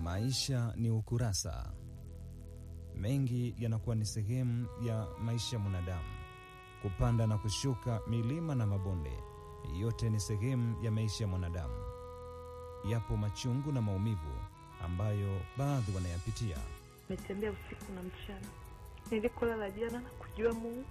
Maisha ni ukurasa. Mengi yanakuwa ni sehemu ya maisha ya mwanadamu, kupanda na kushuka, milima na mabonde, yote ni sehemu ya maisha ya mwanadamu. Yapo machungu na maumivu ambayo baadhi wanayapitia. Nimetembea usiku na mchana, nilikolala jana na kujua Mungu,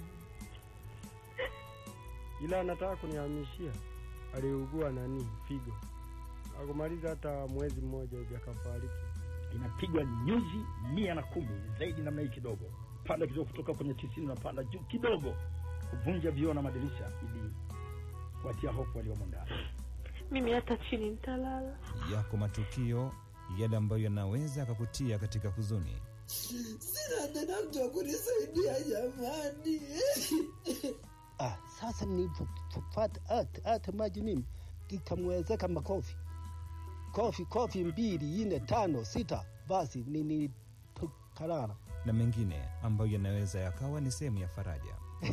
ila anataka kunihamishia. Aliugua nani figo, akumaliza hata mwezi mmoja hivi akafariki. inapigwa nyuzi mia na kumi zaidi namna hii kidogo, panda kidogo, kutoka kwenye tisini unapanda juu kidogo, kuvunja vioo na madirisha ili kuwatia hofu waliomo ndani. mimi hata chini nitalala. Yako matukio yale ambayo yanaweza akakutia katika huzuni. Sina tena mtu wa kunisaidia jamani. Ah, sasa nilipopata hata hata maji mimi ikamwezeka makofi kofi kofi mbili nne tano sita, basi nilikarara na mengine ambayo yanaweza yakawa ni sehemu ya faraja.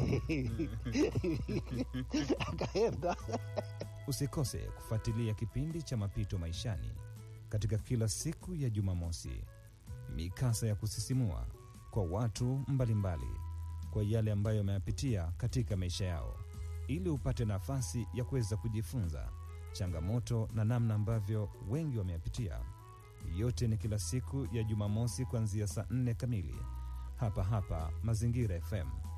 akaenda Usikose kufuatilia kipindi cha Mapito Maishani katika kila siku ya Jumamosi, mikasa ya kusisimua kwa watu mbalimbali mbali, kwa yale ambayo wameyapitia katika maisha yao, ili upate nafasi ya kuweza kujifunza changamoto na namna ambavyo wengi wameyapitia. Yote ni kila siku ya Jumamosi kuanzia saa nne kamili hapa hapa Mazingira FM